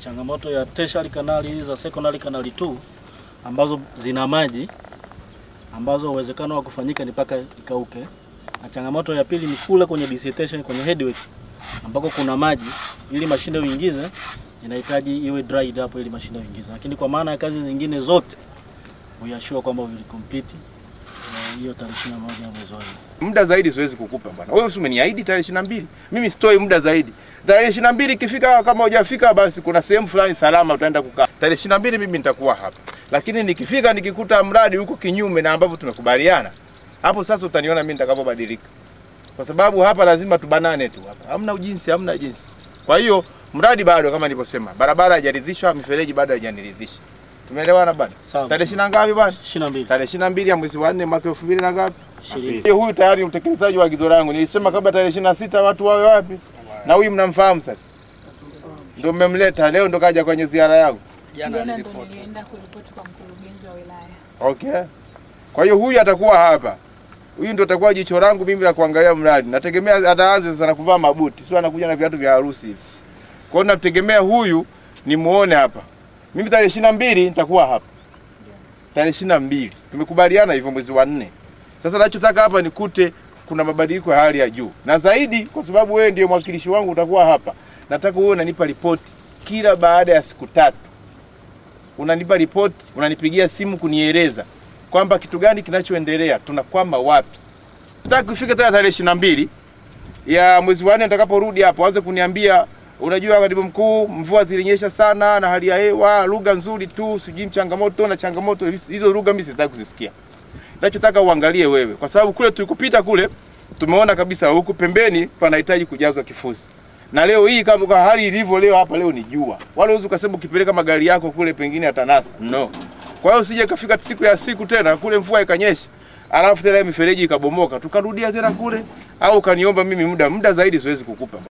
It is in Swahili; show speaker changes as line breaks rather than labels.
changamoto ya tertiary kanali hizi za secondary kanali 2 ambazo zina maji ambazo uwezekano wa kufanyika ni mpaka ikauke, na changamoto ya pili ni kule kwenye dissection kwenye headwork ambako kuna maji, ili mashine uingize inahitaji iwe dried up ili mashine uingize, lakini kwa maana ya kazi zingine zote uyashua kwamba will complete eh, hiyo tarehe 21 mwezi wa nne.
Muda zaidi siwezi kukupa bwana. Wewe si umeniahidi tarehe ishirini na mbili. Mimi sitoi muda zaidi. Tarehe ishirini na mbili ikifika, kama hujafika basi kuna sehemu fulani salama utaenda kukaa. Tarehe ishirini na mbili mimi nitakuwa hapa, lakini nikifika nikikuta mradi huko kinyume na ambavyo tumekubaliana, hapo sasa utaniona mimi nitakapobadilika, kwa sababu hapa lazima tubanane tu hapa, hamna ujinsi, hamna jinsi. Kwa hiyo mradi bado kama nilivyosema, barabara haijaridhishwa, mifereji bado haijaniridhisha. Tumeelewana bwana?
Sawa.
Tarehe ishirini na ngapi bwana?
22
Tarehe ishirini na mbili ya mwezi wa nne mwaka elfu mbili na ngapi?
Ishirini.
Hiyo Huyu tayari ni utekelezaji wa agizo langu. Nilisema kabla tarehe ishirini na sita watu wawe wapi, na huyu mnamfahamu sasa, ndio mmemleta leo, ndo kaja kwenye ziara yangu.
Jana ndo nilienda kuripoti kwa mkurugenzi wa wilaya.
Okay, kwa hiyo huyu atakuwa hapa, huyu ndo atakuwa jicho langu mimi la kuangalia mradi. Nategemea ataanza sasa na kuvaa mabuti, sio anakuja na viatu vya harusi hivi. Kwa hiyo nategemea huyu nimuone hapa. Mimi tarehe ishirini na mbili nitakuwa hapa, tarehe ishirini na mbili tumekubaliana hivyo, mwezi wa nne. Sasa nachotaka hapa nikute kuna mabadiliko ya hali ya juu, na zaidi, kwa sababu wewe ndiye mwakilishi wangu, utakuwa hapa. Nataka wewe unanipa ripoti kila baada ya siku tatu, unanipa ripoti, unanipigia simu kunieleza kwamba kitu gani kinachoendelea, tunakwama wapi. Nataka kufika tena tarehe ishirini na mbili ya mwezi wa nne nitakaporudi hapo, anze kuniambia unajua, katibu mkuu, mvua zilinyesha sana na hali ya hewa, lugha nzuri tu, sijui changamoto na changamoto hizo. Lugha mimi sitaki kuzisikia. Nachotaka uangalie wewe, kwa sababu kule tulikupita kule tumeona kabisa huku pembeni panahitaji kujazwa kifusi, na leo hii kama kwa hali ilivyo leo hapa, leo ni jua, wala uwezi ukasema ukipeleka magari yako kule pengine atanasa no. Kwa hiyo usije kafika siku ya siku tena kule mvua ikanyesha, alafu tena mifereji ikabomoka, tukarudia tena kule, au ukaniomba mimi muda muda zaidi, siwezi kukupa.